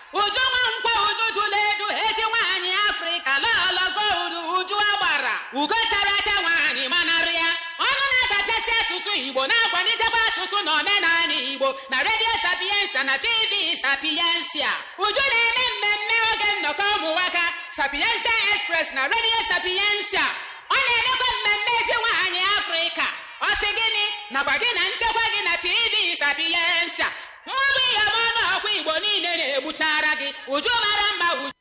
uju nwa nkwa uju jụla edu ezi nwaanyị afrịka lọlọgo udu uju agbara ugo chara acha nwaanyị manarị ya ọnụ na-adapịasị asụsụ igbo na-akwalitekwa asụsụ na omenala igbo na redio sapiensa na tv sapiensia uju na-eme mmemme oge nnọkọ ụmụnwaka sapiensia express na redio sapiensia ọ na-emekwa mmemme ezi nwaanyị afrịka ọ sị gịnị nakwa gị na nchekwa gị na tv sapiensia mmọbụ ihe ọma n'ọkwa igbo niile na-egbuchara gị uju mara mma uju